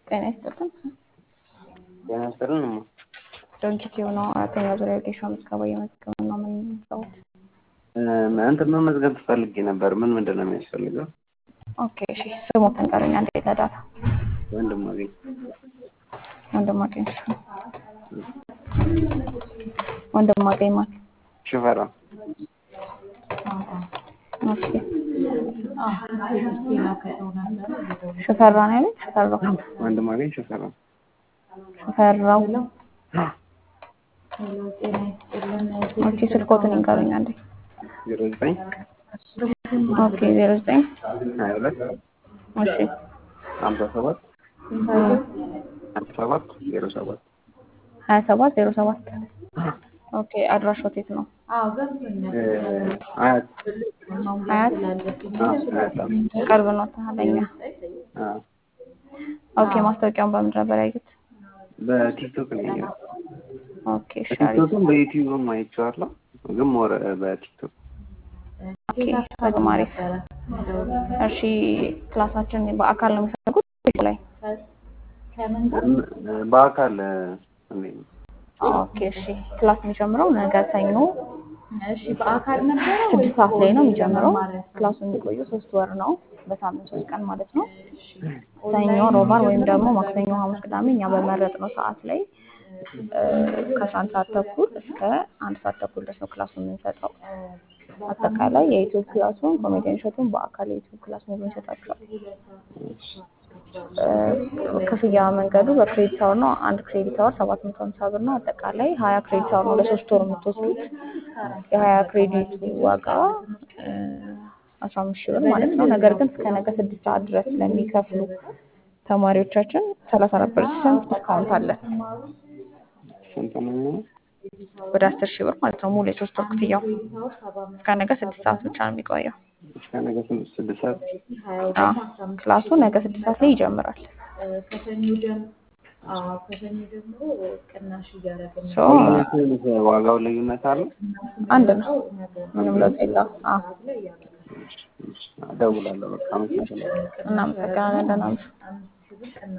ጤና ይስጥልን። ጤና ይስጥልን እማ። ድርጅት የሆነው አራተኛ ዙሪያ ጌሻ ምዝገባ እየመዘገበ ነው የምንሰሩት። እንትን መመዝገብ ፈልጌ ነበር። ምን ምንድን ነው የሚያስፈልገው? ኦኬ እሺ፣ ስሞትን ቀረኛ እንደ ተዳታ ወንድም አገኝ ወንድማገኝ ወንድማገኝ ማለት ሽፈራ ኦኬ ሽፈራ ነው ያሉት? ሽፈራው ወንድም አገኝ ሽፈራ ሽፈራው ኦኬ፣ ስልኮትን ይንገሩኝ አንዴ። ዜሮ ዘጠኝ ኦኬ ዜሮ ዘጠኝ ሀያ ሁለት እሺ ሀምሳ ሰባት ሀምሳ ሰባት ዜሮ ሰባት ሀያ ሰባት ዜሮ ሰባት ኦኬ አድራሻው የት ነው? አያት አያት ቅርብ ነው ታለኛ። ኦኬ ማስታወቂያውን በምን ነበር ያዩት? በቲክቶክ ነው ያየሁት። ኦኬ እሺ አሪፍ። በቲክቶክም በዩቲዩብም አይቼዋለሁ፣ ግን ሞር በቲክቶክ ኦኬ በጣም አሪፍ። እሺ ክላሳችን በአካል ነው የሚፈልጉት ወይስ ላይ? በአካል እንዴት ነው? ኦኬ እሺ ክላስ የሚጀምረው ነገ ሰኞ ስድስት ሰዓት ላይ ነው የሚጀምረው። ክላሱ የሚቆየው ሶስት ወር ነው፣ በሳምንት ሶስት ቀን ማለት ነው። ሰኞ፣ ሮባር ወይም ደግሞ ማክሰኞ፣ ሐሙስ፣ ቅዳሜ እኛ በመረጥነው ሰዓት ላይ ከአስራ አንድ ሰዓት ተኩል እስከ አንድ ሰዓት ተኩል ድረስ ነው ክላሱ የምንሰጠው። አጠቃላይ የዩቲዩብ ክላሱን ኮሜዲያን እሸቱን በአካል የዩቲዩብ ክላስ ሙሉ እንሰጣቸዋል። ክፍያ መንገዱ በክሬዲት አወር ነው። አንድ ክሬዲት አወር ሰባት መቶ ሀምሳ ብር ነው። አጠቃላይ ሀያ ክሬዲት አወር ነው ለሶስት ወር የምትወስዱት። የሀያ ክሬዲቱ ዋጋ አስራ አምስት ሺህ ብር ማለት ነው። ነገር ግን እስከ ነገ ስድስት ሰዓት ድረስ ለሚከፍሉ ተማሪዎቻችን ሰላሳ አራት ፐርሰንት ዲስካውንት አለን። ስንት ነው የሚሆነው? ወደ አስር ሺህ ብር ማለት ነው። ሙሉ የሶስት ወር ክፍያው እስከ ነገ ስድስት ሰዓት ብቻ ነው የሚቆየው። እስከ ነገ ስንት ስድስት ሰዓት አዎ፣ ክላሱ ነገ ስድስት ሰዓት ላይ ይጀምራል። ሶ ዋጋው ልዩነት አለው? አንድ ነው፣ ምንም ለውጥ የለውም። አዎ፣ እደውላለሁ። በቃ አመሰግናለሁ። እናመሰግናለን። ደህና ነሽ?